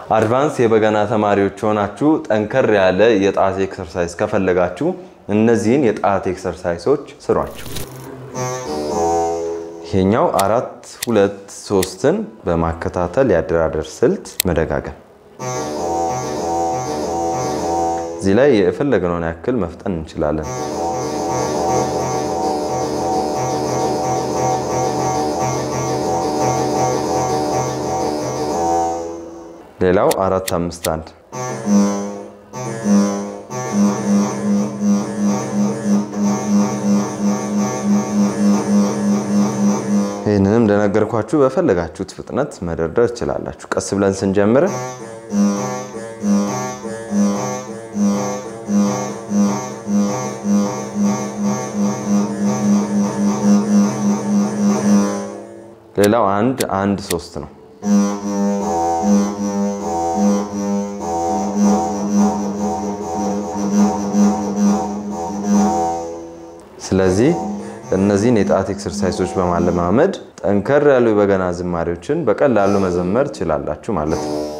አድቫንስ የበገና ተማሪዎች ሆናችሁ ጠንከር ያለ የጣት ኤክሰርሳይዝ ከፈለጋችሁ እነዚህን የጣት ኤክሰርሳይሶች ስሯቸው። ይሄኛው አራት ሁለት ሶስትን በማከታተል የአደራደር ስልት መደጋገም። እዚህ ላይ የፈለግነውን ያክል መፍጠን እንችላለን። ሌላው አራት አምስት አንድ ይህንንም እንደነገርኳችሁ በፈለጋችሁት ፍጥነት መደርደር ትችላላችሁ። ቀስ ብለን ስንጀምር ሌላው አንድ አንድ ሶስት ነው። ስለዚህ እነዚህን የጣት ኤክሰርሳይሶች በማለማመድ ጠንከር ያሉ የበገና ዝማሬዎችን በቀላሉ መዘመር ትችላላችሁ ማለት ነው።